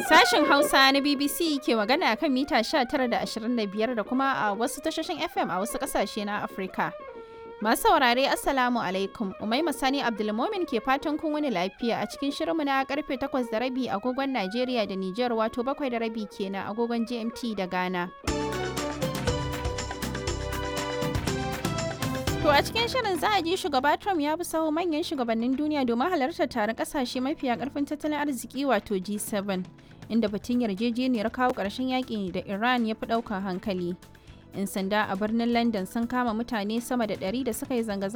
Sashen Hausa na BBC ke magana kan mita 19 da 25 da kuma a wasu tashoshin FM a wasu kasashe na Afirka. Masu saurare Assalamu alaikum, Umaima Sani Abdulmomin ke fatan kun wani lafiya a cikin shirinmu na karfe 8 da rabi agogon Najeriya da Nijar wato 7 da rabi kenan agogon GMT da Ghana. To a cikin shirin za a ji shugaba Trump ya bi saho manyan shugabannin duniya domin halartar taron kasashe mafiya karfin tattalin arziki wato G7 inda batun yarjejeniyar kawo ƙarshen yaƙi da Iran ya fi ɗaukar hankali. 'Yan sanda a birnin London sun kama mutane sama da 100 da suka yi zanga